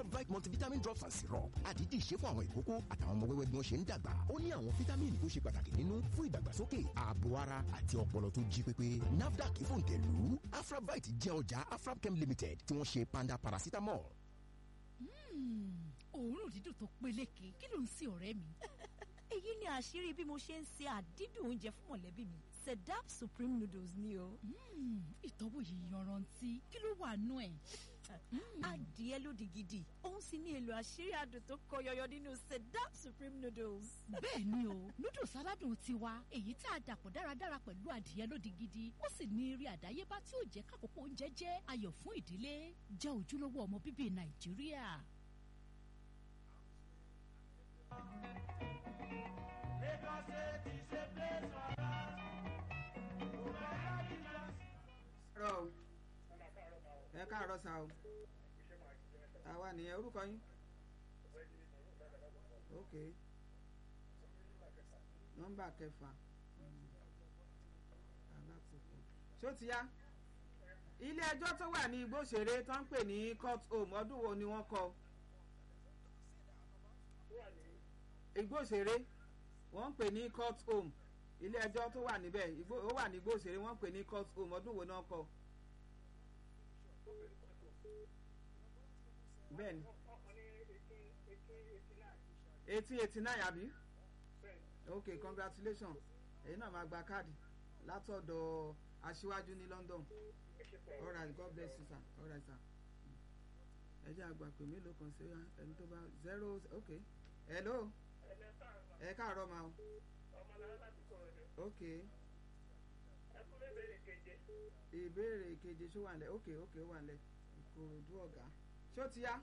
afrabite multivitamin drops and syrup àdídì ṣe fún àwọn ìkókó àtàwọn ọmọ wẹ́wẹ́ bí wọ́n ṣe ń dàgbà ó ní àwọn fítámìnì tó ṣe pàtàkì nínú fún ìdàgbàsókè ààbò ara àti ọpọlọ tó jí pépé nafdac fòǹtẹ̀lù afrabite jẹ́ ọjà afrabchem limited tí wọ́n ṣe panda paracetamol. òórùn dídùn tó peléke kí ló ń sin ọ̀rẹ́ mi. èyí ni àṣírí bí mo ṣe ń se àdídùn oúnjẹ fún mọ̀lẹ́bí mi sedap supreme noodles ni o. ìtọ́wò yìí yanrantí kí ló wà nú ẹ̀. adìẹ lódì gidi òun sì ní èlò àṣírí adùn tó kọ yọyọ nínú sedap supreme noodles. bẹ́ẹ̀ ni o noodles aládùn tiwa èyí tá a dàpọ̀ dáradára pẹ̀lú adìẹ lódì gidi ó sì ní eré àdáyébá tí ó jẹ́ kákòókò oúnjẹ jẹ́ ayọ̀ fún ìdílé jẹ́ ojúlówó ọmọ bíbí nàìjíríà. rọ o ẹ káàárọ̀ sá o àwa nìyẹn orúkọ yín ok nọ́mbà kẹfà alákòókò ṣó ti yá ilé ẹjọ́ tó wà ní igbóṣeré tó ń pè ní court home ọdún wo ni wọ́n kọ́ igbóṣeré wọ́n ń pè ní court home ilé ẹjọ́ tó wà níbẹ̀ ó wà ní igbóṣeré wọ́n ń pè ní court home ọdún wo náà kọ́ bẹ́ẹ̀ni eighteen eighty nine àbí ok congratulations èyí náà máa gba káàdì látọ̀dọ̀ aṣíwájú ní London alright God bless you sir alright sir ẹ jẹ́ àgbà pé mélòó kan sí ẹni tó bá zero ok hello ẹ káàárọ̀ máa o ok ìbéèrè keje ṣó wà nílẹ̀ ok ok ó wà nílẹ̀ ìkòròdú ọ̀gá ṣó ti yá.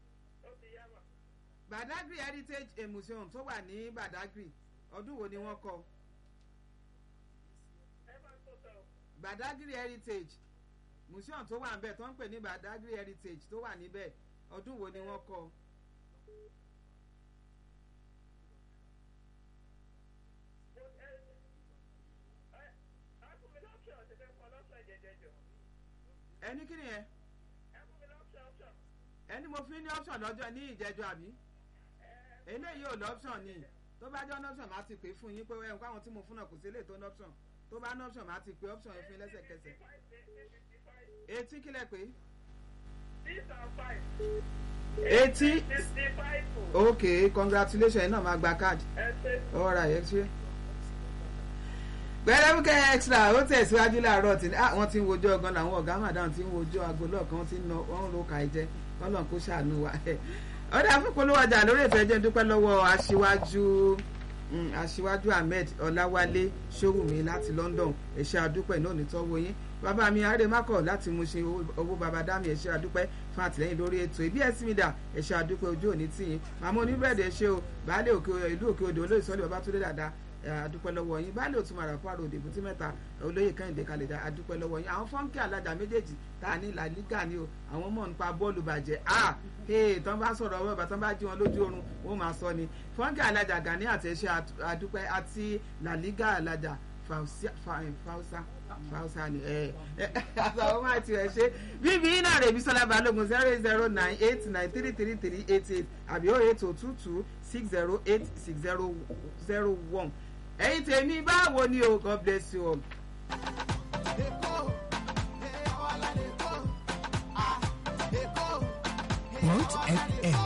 Badagry Heritage Museum tó wà ní Badagry ọdún wo ni wọ́n kọ́. Badagry Heritage Museum tó wà níbẹ̀ tó ń pè ní Badagry Heritage tó wà níbẹ̀ ọdún wo ni wọ́n kọ́. ẹni kí ni yẹn ẹni mo fi ní option lọ́jọ́ ní ìjẹ́jọ́ àbí eléyìí ò lọ́pṣọ̀n ni tó bá jẹ́ option máa ti pè fún yín pé ẹ̀hún káwọn tí mo fún náà kò sí lè tó ní option tó bá ní option máa ti pè option yẹn fún yín lẹ́sẹ̀kẹsẹ̀ etí kílẹ̀ pé. etí ok congratulations ẹ náà máa gba card alright ẹ ṣe gbẹrẹmúkẹ extra ó tẹ̀síwájú láàárọ̀ tí wọ́n ti ń wojọ́ ọgán làwọn ọ̀gá màdàm ti ń wojọ́ aago lọ́ọ̀kan tí ń ro kà í jẹ kọ́lọ̀ kó ṣàánú wa ọ̀dà àfipolówó ọjà lórí ètò ẹjẹ́ dúpẹ́ lọ́wọ́ aṣíwájú aṣíwájú ahmed ọláwálé ṣòwùmí láti london ẹ̀ṣẹ́ àdúpẹ́ náà nítọ́wọ́ yín bàbá mi àrèmákọ̀ láti mú ṣe owó bàbá dámì ẹ̀ṣẹ́ àdúpẹ́ fún àtìlẹ́yìn lórí ètò ìbí ẹ̀sìn mi dà ẹ̀ṣẹ́ àdúpẹ́ ojú òní tìyín màmá oníbẹ̀rẹ̀dẹ̀ ẹ̀ṣẹ́ o baálé ìlú òkè odò olóyè sọ́lé babatunde dáadáa adúpẹ́ lọ́wọ́ yín báyìí òtún mara fún àròdè fún tí mẹ́ta olóyè kẹ́hìndé kalẹ̀ dá adúpẹ́ lọ́wọ́ yín àwọn fọ́nkì alájà méjèèjì tá a ní la liga ni o àwọn mọ̀ nípa bọ́ọ̀lù bàjẹ́ a ee tán bá sọ̀rọ̀ ọwọ́ ìbátan bá jí wọn lójú oorun wọ́n máa sọ ni fọ́nkì alájà gani àtẹ̀ṣe adúpẹ́ àti la liga alájà fausa fausa ni ẹ ẹ àtàwọn máa ti ẹ ṣe bíbí iná rẹ̀ bí sọlá balógun zero eight zero nine eight nine three three three eight eight àbí oh eight oh two two six zero eight six zero zero one ẹ̀yin tèmi báwo ni o god bless you all. Root FM